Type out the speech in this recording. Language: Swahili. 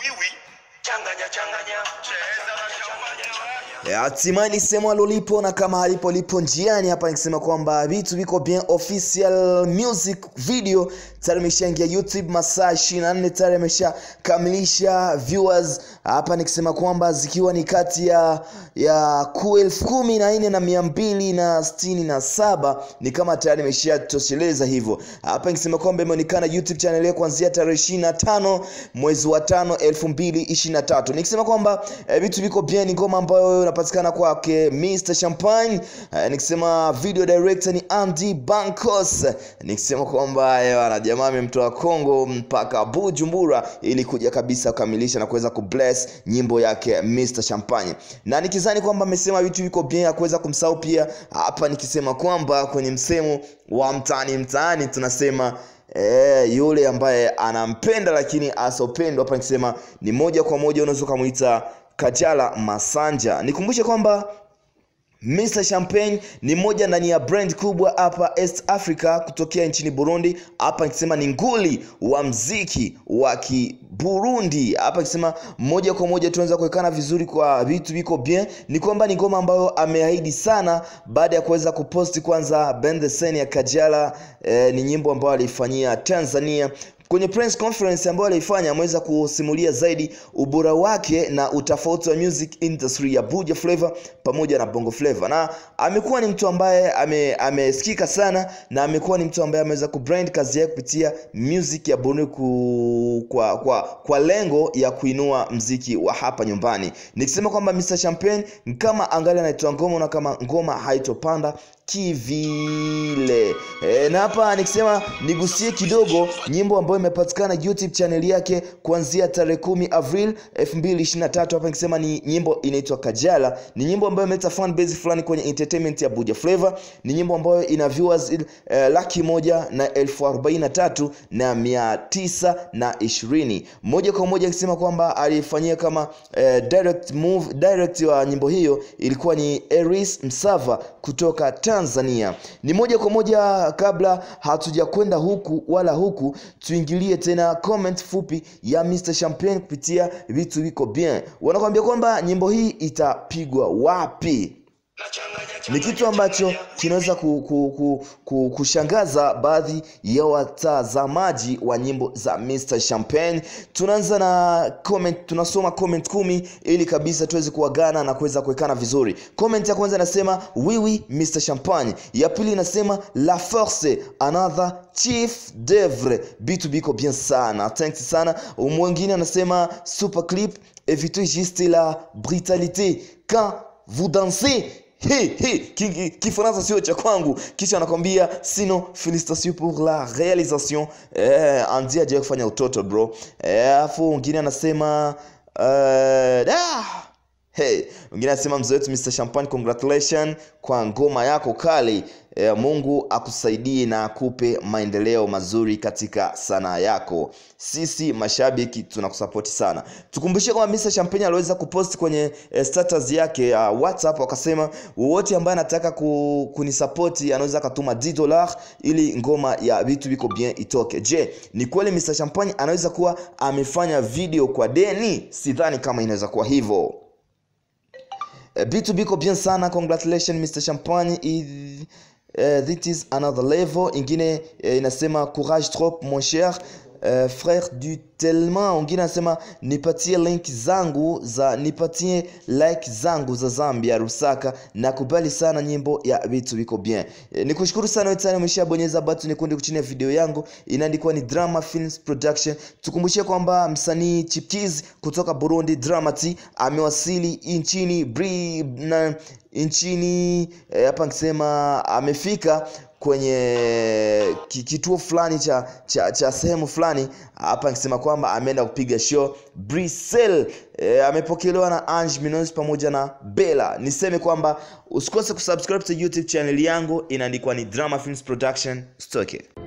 wiwi changanya changanya cheza na changanya Eh, hatimaye lisemo alolipo na kama halipo lipo njiani hapa nikisema kwamba vitu viko bien official music video tayari imeshaingia youtube masaa 24 tayari ameshakamilisha viewers hapa nikisema kwamba zikiwa ni kati ya ya ku elfu kumi na nne na mia mbili na sitini na saba ni kama tayari imeshatosheleza hivyo hapa nikisema kwamba imeonekana youtube channel hiyo kuanzia tarehe 25 mwezi wa tano elfu mbili ishirini na tatu nikisema kwamba eh, vitu viko bien ni ngoma ambayo inapatikana kwake Mr Champagne eh, nikisema video director ni Andy Bankos nikisema kwamba eh, wana jamaa amemtoa Kongo mpaka Bujumbura ili kuja kabisa kukamilisha na kuweza kubless nyimbo yake Mr Champagne na nikizani kwamba amesema vitu viko bien ya kuweza kumsahau pia hapa nikisema kwamba kwenye msemo wa mtaani mtaani tunasema Eh, yule ambaye anampenda lakini asopendwa hapa nikisema ni moja kwa moja unaweza ukamwita Kajala Masanja. Nikumbushe kwamba Mr Champagne ni moja ndani ya brand kubwa hapa East Africa kutokea nchini Burundi. Hapa nikisema ni nguli wa mziki wa Kiburundi. Hapa nikisema moja kwa moja tunaweza kuwekana vizuri kwa vitu viko bien. Ni kwamba ni ngoma ambayo ameahidi sana baada ya kuweza kuposti kwanza Bend the Sen ya Kajala. Eh, ni nyimbo ambayo aliifanyia Tanzania kwenye press conference ambayo aliifanya ameweza kusimulia zaidi ubora wake na utofauti wa music industry ya Buja Flavor pamoja na Bongo Flavor, na amekuwa ni mtu ambaye ame, amesikika sana na amekuwa ni mtu ambaye ameweza kubrand kazi yake kupitia music ya Burundi ku, kwa, kwa, kwa lengo ya kuinua mziki wa hapa nyumbani. Nikisema kwamba Mr Champagne kama angali anaitoa ngoma na kama ngoma haitopanda kivile e, na hapa nikisema nigusie kidogo nyimbo ambayo imepatikana youtube channel yake kuanzia tarehe kumi avril 2023 hapa nikisema ni nyimbo inaitwa kajala ni nyimbo ambayo imeleta fan base fulani kwenye entertainment ya buja flavor ni nyimbo ambayo ina viewers eh, laki moja na elfu arobaini na tatu na mia tisa na ishirini moja kwa moja akisema kwamba alifanyia kama eh, direct move direct wa nyimbo hiyo ilikuwa ni eris msava kutoka tanzania ni moja kwa moja kabla hatujakwenda huku wala huku tuingilie tena comment fupi ya Mr Champagne kupitia vitu viko bien wanakuambia kwamba nyimbo hii itapigwa wapi na changanya ni kitu ambacho kinaweza ku, ku, ku, ku, kushangaza baadhi ya watazamaji wa nyimbo za Mr Champagne. Tunaanza na comment, tunasoma comment kumi ili kabisa tuweze kuagana na kuweza kuwekana vizuri. Comment ya kwanza inasema wiwi Mr Champagne, ya pili inasema la force another chief d'oeuvre, bitu biko bien sana, thanks sana. Mwingine anasema super clip évitez juste la brutalité quand vous dansez Hey, hey, ki- ki- kifaransa sio cha kwangu kisha anakwambia sino félicitation pour la réalisation eh, andia ajaye kufanya utoto bro Eh, alafu mwingine anasema eh, da Hey, mwingine anasema mzee wetu Mr Champagne congratulation kwa ngoma yako kali e, Mungu akusaidie na akupe maendeleo mazuri katika sanaa yako. Sisi mashabiki tunakusapoti sana. Tukumbushie kwamba Mr Champagne aliweza kupost kwenye e, status yake ya WhatsApp akasema wowote ambaye anataka ku, kunisapoti anaweza akatuma 10 dollars ili ngoma ya vitu viko bien itoke. Je, ni kweli Mr Champagne anaweza kuwa amefanya video kwa deni? Sidhani kama inaweza kuwa hivyo. Eh, bitu biko bien sana congratulations mr champagne I, uh, this is another level ingine uh, inasema courage trop mon cher uh, frère du tellement wengine anasema nipatie link zangu za nipatie like zangu za zambia rusaka nakubali sana nyimbo ya vitu viko bien e, nikushukuru sana wewe tena umeshabonyeza button nyekundu chini ya video yangu inaandikwa ni drama films production tukumbushie kwamba msanii chipkiz kutoka burundi dramati amewasili nchini Bri, na, nchini eh, hapa nikisema amefika kwenye ki- kituo fulani cha, cha, cha sehemu fulani hapa nikisema kwamba ameenda kupiga show Brussels. E, amepokelewa na Ange Minos pamoja na Bella. Niseme kwamba usikose kusubscribe to YouTube channel yangu inaandikwa ni Drama Films Production. Stoke.